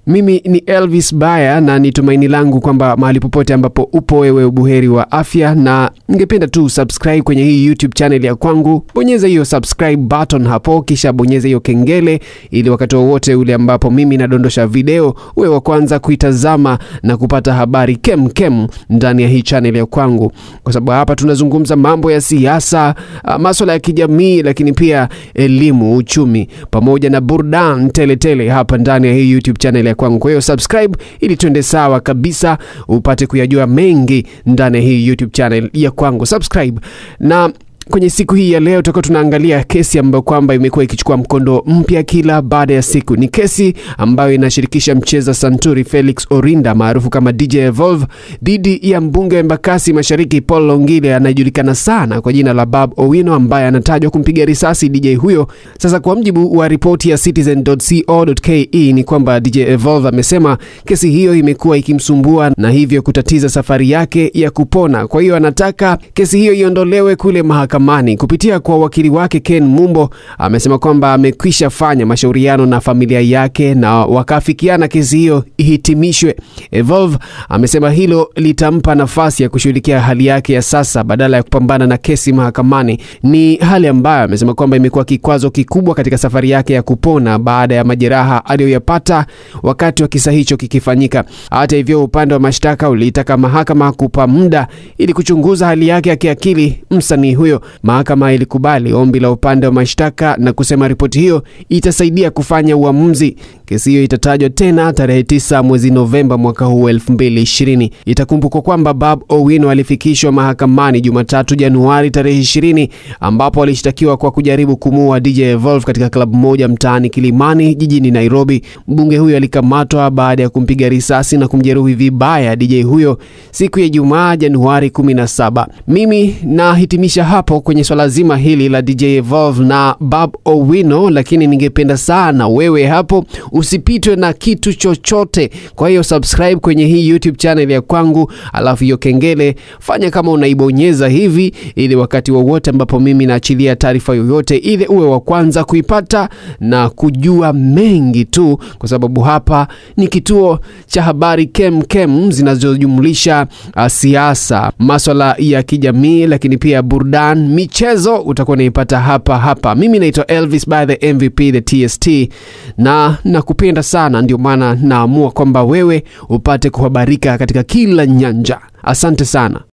Mimi ni Elvis Baya na ni tumaini langu kwamba mahali popote ambapo upo wewe ubuheri wa afya, na ningependa tu subscribe kwenye hii YouTube channel ya kwangu. Bonyeza hiyo subscribe button hapo, kisha bonyeza hiyo kengele, ili wakati wowote ule ambapo mimi nadondosha video uwe wa kwanza kuitazama na kupata habari kem kem ndani ya hii channel ya kwangu, kwa sababu hapa tunazungumza mambo ya siasa, masuala ya kijamii, lakini pia elimu, uchumi pamoja na burudani teletele hapa ndani ya hii YouTube channel ya kwangu. Kwa hiyo subscribe ili tuende sawa kabisa, upate kuyajua mengi ndani ya hii YouTube channel ya kwangu. Subscribe na kwenye siku hii ya leo tutakuwa tunaangalia kesi ambayo kwamba imekuwa ikichukua mkondo mpya kila baada ya siku. Ni kesi ambayo inashirikisha mcheza santuri Felix Orinda maarufu kama DJ Evolve dhidi ya mbunge wa Embakasi Mashariki Paul Longile anayejulikana sana kwa jina la Bob Owino ambaye anatajwa kumpiga risasi DJ huyo. Sasa kwa mjibu wa ripoti ya citizen.co.ke ni kwamba DJ Evolve amesema kesi hiyo imekuwa ikimsumbua na hivyo kutatiza safari yake ya kupona. Kwa hiyo anataka kesi hiyo iondolewe kule mahakamani. Kupitia kwa wakili wake Ken Mumbo amesema kwamba amekwisha fanya mashauriano na familia yake na wakaafikiana kesi hiyo ihitimishwe. Evolve amesema hilo litampa nafasi ya kushughulikia hali yake ya sasa badala ya kupambana na kesi mahakamani. Ni hali ambayo amesema kwamba imekuwa kikwazo kikubwa katika safari yake ya kupona baada ya majeraha aliyoyapata wakati wa kisa hicho kikifanyika. Hata hivyo, upande wa mashtaka uliitaka mahakama kupa muda ili kuchunguza hali yake ya kiakili msanii huyo. Mahakama ilikubali ombi la upande wa mashtaka na kusema ripoti hiyo itasaidia kufanya uamuzi. Kesi hiyo itatajwa tena tarehe 9 mwezi Novemba mwaka huu 2020. Itakumbukwa kwamba Bob Owino alifikishwa mahakamani Jumatatu Januari tarehe 20, ambapo alishtakiwa kwa kujaribu kumuua DJ Evolve katika klabu moja mtaani Kilimani jijini Nairobi. Mbunge huyo alikamatwa baada ya kumpiga risasi na kumjeruhi vibaya DJ huyo siku ya Ijumaa Januari 17. Mimi nahitimisha hapo kwenye swala zima hili la DJ Evolve na Bob Owino, lakini ningependa sana wewe hapo usipitwe na kitu chochote. Kwa hiyo subscribe kwenye hii YouTube channel ya kwangu, alafu hiyo kengele fanya kama unaibonyeza hivi, ili wakati wowote ambapo mimi naachilia taarifa yoyote ile uwe wa kwanza kuipata na kujua mengi tu, kwa sababu hapa ni kituo cha habari kem kem zinazojumlisha uh, siasa, maswala ya kijamii, lakini pia burudani, michezo utakuwa unaipata hapa hapa. Mimi naitwa Elvis by the MVP the TST na nakupenda sana, ndio maana naamua kwamba wewe upate kuhabarika katika kila nyanja. Asante sana.